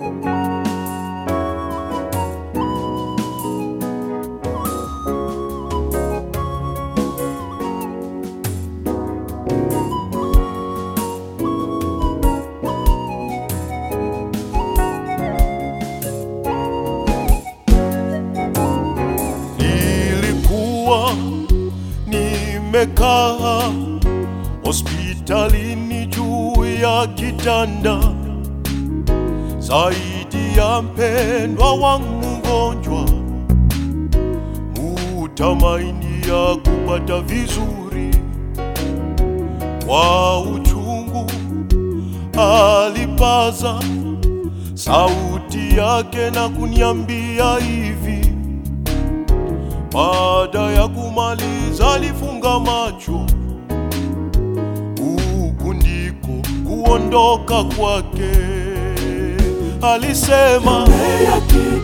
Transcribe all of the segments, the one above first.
Nilikuwa nimekaa hospitalini juu ya kitanda, zaidi ya mpendwa wangu mgonjwa, mutamaini ya kupata vizuri. Kwa uchungu alipaza sauti yake na kuniambia hivi baada ya kumaliza alifunga macho, huku ndiko kuondoka kwake. Alisema Tembea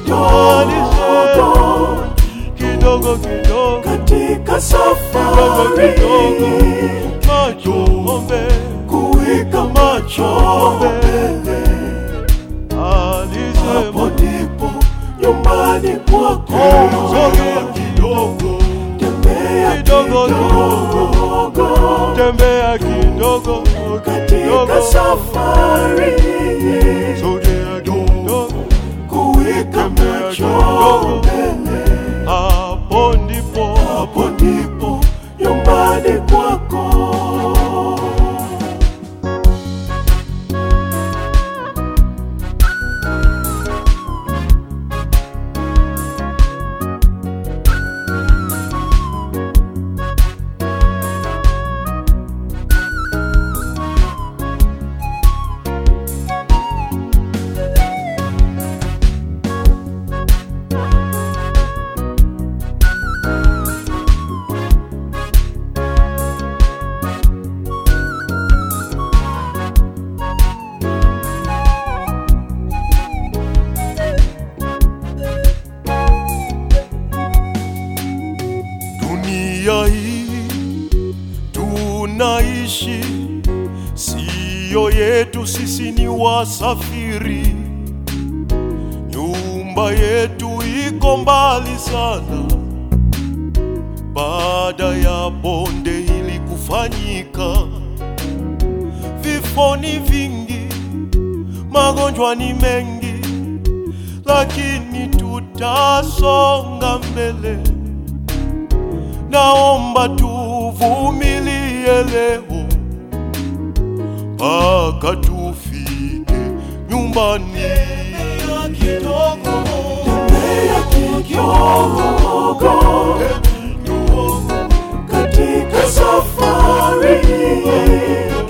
alisema kidogo kidogo kidogo katika kidogo safari kidogo, macho ng'ombe, kuweka macho ng'ombe. mbele, hapo Alisema ndipo nyumbani kwako. sogea kidogo, Tembea kidogo kidogo tembea kidogo katika kidogo, safari sogea kidogo, kuweka Tembea macho kidogo. mbele, hapo ndipo hapo ndipo nyumbani kwako. dunia hii tunaishi, siyo yetu, sisi ni wasafiri. Nyumba yetu iko mbali sana, baada ya bonde hili kufanyika. Vifo ni vingi, magonjwa ni mengi, lakini tutasonga mbele. Naomba tuvumilie leo mpaka tufike nyumbani. Kidogo, Tembea kidogo katika safari